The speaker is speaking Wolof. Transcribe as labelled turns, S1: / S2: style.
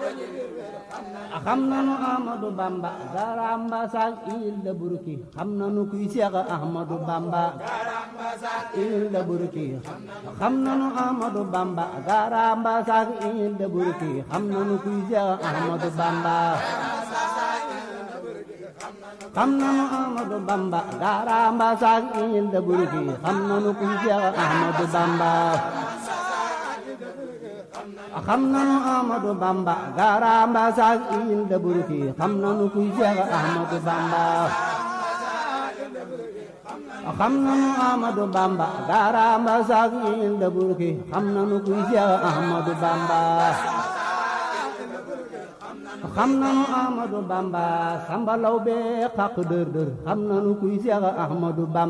S1: xam nanu Ahmadu Bamba garamba sak il da burki xam nanu kuy Seex Ahmadu Bamba il da burki xam nanu Ahmadu Bamba garamba sak il da burki xam nanu kuy Seex Ahmadu Bamba xam nanu Ahmadu Bamba garamba sak il da burki xam nanu kuy Seex Ahmadu Bamba xam nanu Ahmadu Bamba garamba sak il da burki xam nanu kuy Seex Ahmadu Bamba xam nanu Ahmadu Bamba garamba sak il da burki xam nanu kuy Seex Ahmadu Bamba xam nanu Ahmadu Bamba sambalaw be xaq dër dër xam nanu kuy Seex Ahmadu Bamba